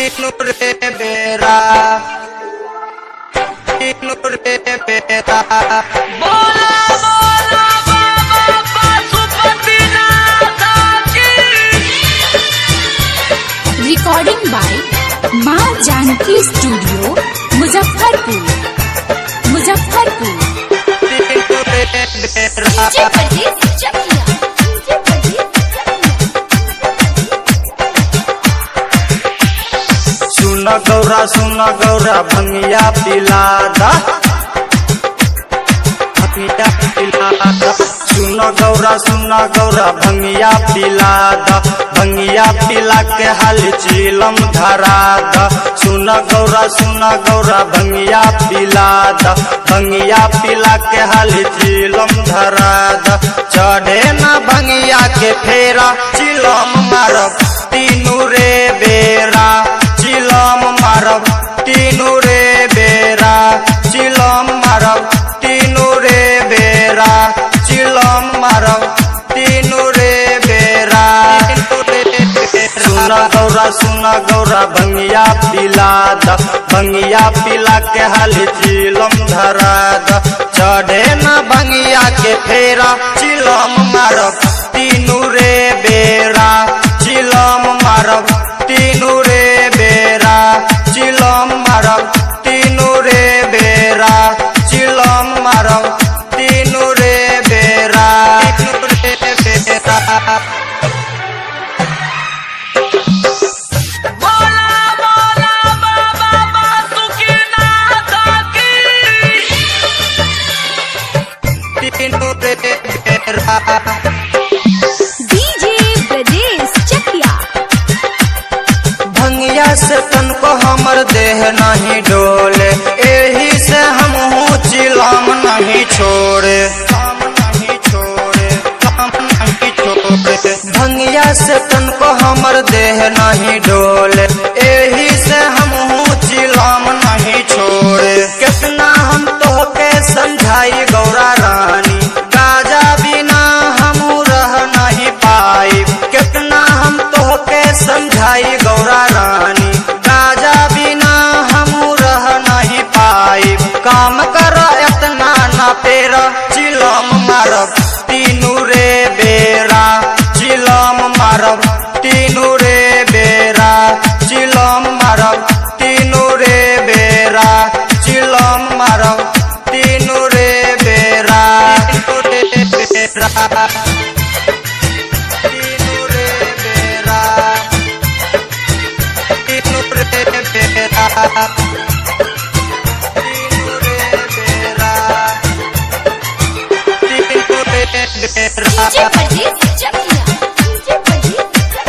तीनू रे बेरा तीनू रे बेरा बोला बोला बाबा पशुपतिनाथ की रिकॉर्डिंग बाय माँ जानकी स्टूडियो मुजफ्फरपुर मुजफ्फरपुर तीनू रे बेरा सुन गौरा सुन गौरा भंगिया पिलादा भंगिया पिलादा सुन गौरा सुन गौरा भंगिया पिलादा भंगिया पिला के हाल चीलम धरादा सुन गौरा सुन गौरा भंगिया पिलादा भंगिया पिला के हाल चीलम धरादा चढ़े ना भंगिया के फेरा चिलम मारब तीनू रे बेरा चिलम मारब तीनू रे बेरा चिलम मारब तीनू रे बेरा चिलम मारब तीनू रे बेरा सुन गौरा सुन गौरा भंगिया पिला द भंगिया पिला के हाल चिलम धरा द चढ़े न भंगिया के फेरा चिलम मारब तीनू रे बेरा चिलम मारब तीनू रे बेरा चिलम मारब तीनू रे बेरा चिलम मारब तीनू रे बेरा तीनू रे बेरा बोला बोला बाबा बासुकीनाथ की तीनू रे बेरा डीजे ब्रजेश चकिया भंगिया से तन को हमर देह नहीं डोले एही से हम चिलम नहीं छोड़े काम नहीं छोड़े काम नहीं छोड़े भंगिया से तन को हमर देह नहीं डोले एही से हम चिलम नहीं छोड़े कितना हम तो के समझाई गौरा रानी गाजा बिना हम रह नहीं पाई कितना हम तो के समझाई गौरा रानी गाजा बिना हम रह नहीं पाई काम कर इतना ना तेरा चिलम मारब तीनू रे बेरा चिलम मारब तीनू रे बेरा चिलम मारब तीनू रे बेरा चिलम मारब तीनू रे बेरा तीनू रे बेरा तीनू रे बेरा तीनू रे बेरा तीनू रे बेरा तीनू रे डीजे बेरा ब्रजेश चकिया डीजे ब्रजेश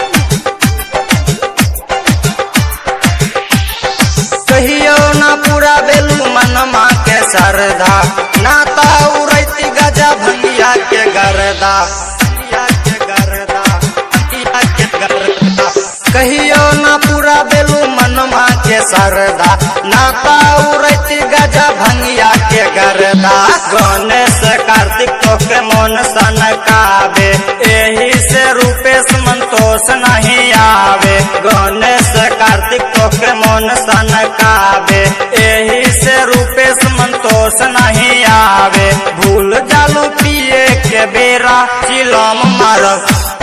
कहियो ना पूरा बेलू मनमा के सरदा नाता उड़ैती गजा भंगिया के गरदा भंगिया के गरदा भंगिया के गरदा कहियो ना पूरा बेलू मनमा के सरदा नाता उड़ैती गजा भंगिया के गरदा गणेश कार्तिक तो के मन सनकावे एही से रूपेश संतोष नहीं आवे गणेश कार्तिक तो के मन सनकावे एही से रूपेश संतोष नहीं आवे भूल जालू पिए के बेरा चिलम मारब